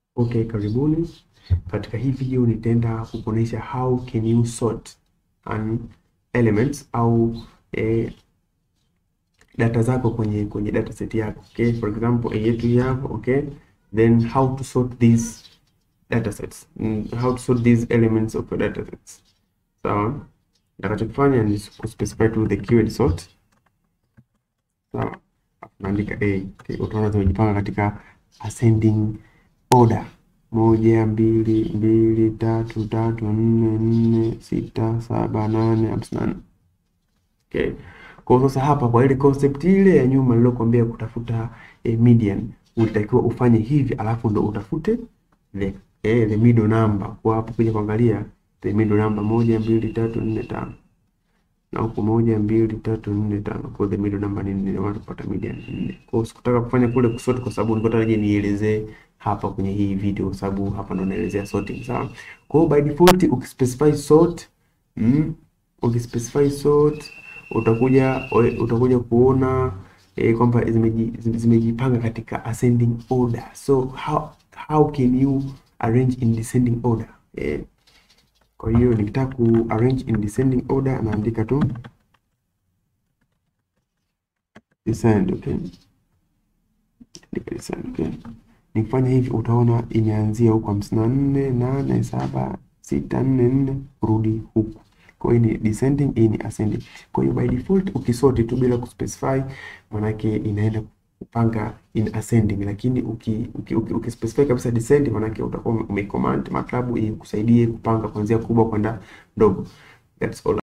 Okay, karibuni. Katika hii video nitaenda kukuonyesha how can you sort an elements au eh, data zako kwenye kwenye dataset yako. Okay, for example, a yetu hii hapa, okay? Then how to sort these datasets. Mm, how to sort these elements of your datasets. Sawa? Nitakachokifanya ni kuspecify to the keyword sort. Sawa? Naandika A. Okay, utaona zimejipanga katika ascending order moja mbili mbili tatu tatu nne nne sita saba nane hamsini na nne. Okay. Kwa sasa hapa kwa ile concept ile ya nyuma nilokuambia kutafuta eh, median ulitakiwa ufanye hivi alafu ndo utafute the, eh, the middle number. Kwa hapo kuja kuangalia the middle number moja mbili tatu nne tano na huku moja mbili tatu nne tano kwa the middle number ni nne, watu kupata median nne. Kwa hiyo sikutaka kufanya kule kusort kwa sababu nilikuwa nataka nielezee hapa kwenye hii video kwa sababu hapa ndo naelezea sorting sawa. Kwa hiyo by default ukispecify sort mm, ukispecify sort utakuja utakuja kuona eh, kwamba zimeji- zimejipanga katika ascending order. So how how can you arrange in descending order? Eh, kwa hiyo nikitaka ku arrange in descending order naandika tu descend, okay. Andika descend, okay. Nikifanya hivi utaona imeanzia huku hamsini na nne nane saba sita nne nne kurudi huku. Kwa hiyo ni descending, hii ni ascending. Kwa hiyo by default ukisort tu bila kuspecify, manake inaenda kupanga in ascending, lakini uki, uki, uki, uki specify kabisa descend, manake utakuwa umecommand MATLAB ikusaidie kupanga kuanzia kubwa kwenda ndogo. That's all.